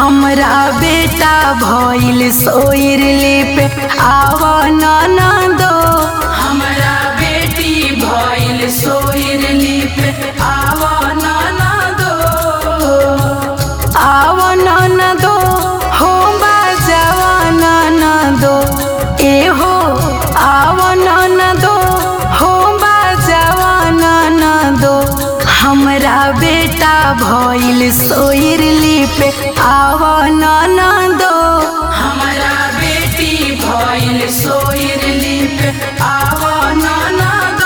हमरा बेटा भइल सोइरली पे आव ननदो हमरा बेटी भइल सोइरली पे आव ननदो आव ननदो हो बाजावा ननदो ए हो आव ननदो हो बाजावा ननदो हमरा बेटा भइल सोइरली पे आव ननदो हमरा बेटी भइल सोइरली पे आव ननदो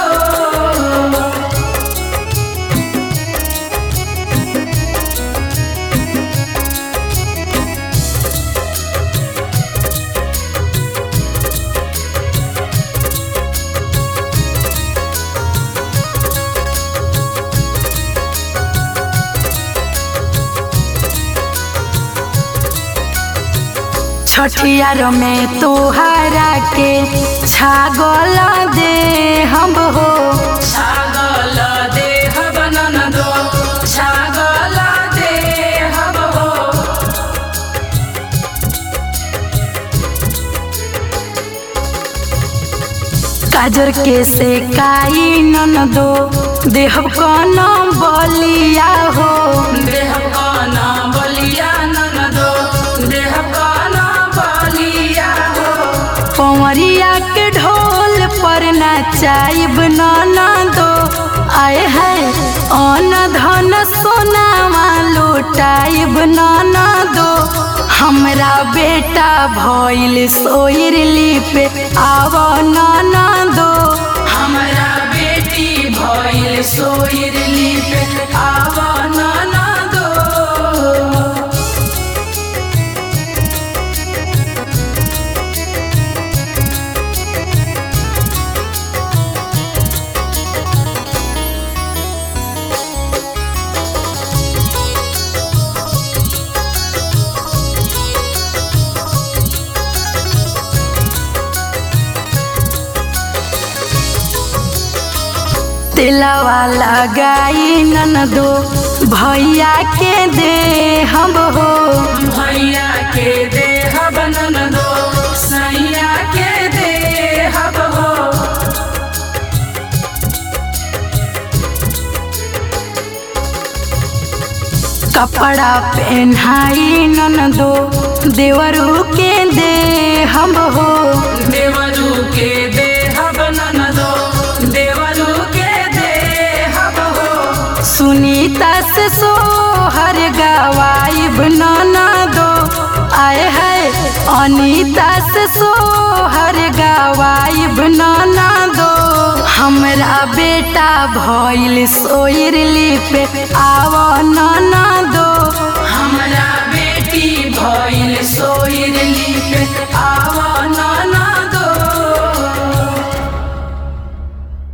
छठियार में तोहरा के छागल दे हम हो छागल दे हम ननदो छागल दे हम हो काजर के से काई ननदो देहब कन बलिया हो देहब कन बलिया ननदो देहब कन बलिया हो पवरिया के ढोल पर नचाइब ननदो आए है अन धन सोनामा लुटाइब ननदो हमरा बेटा भइल सोइरली पे आव ननदो हमरा बेटी भइल सोइरली पे आव ननदो तिलवा लगाई ननदो भैया के दे हम हो भैया के दे हम ननदो सैया के दे हम हो कपड़ा पहनाई ननदो देवरू के दे हम हो देवरू के दे हम ननदो देवरू के दे हम हो सुनीता से सोहर गवाइब ननदो आए है अनीता से सोहर गवाइब ननदो हमरा बेटा भइल सोइरली पे आव ननदो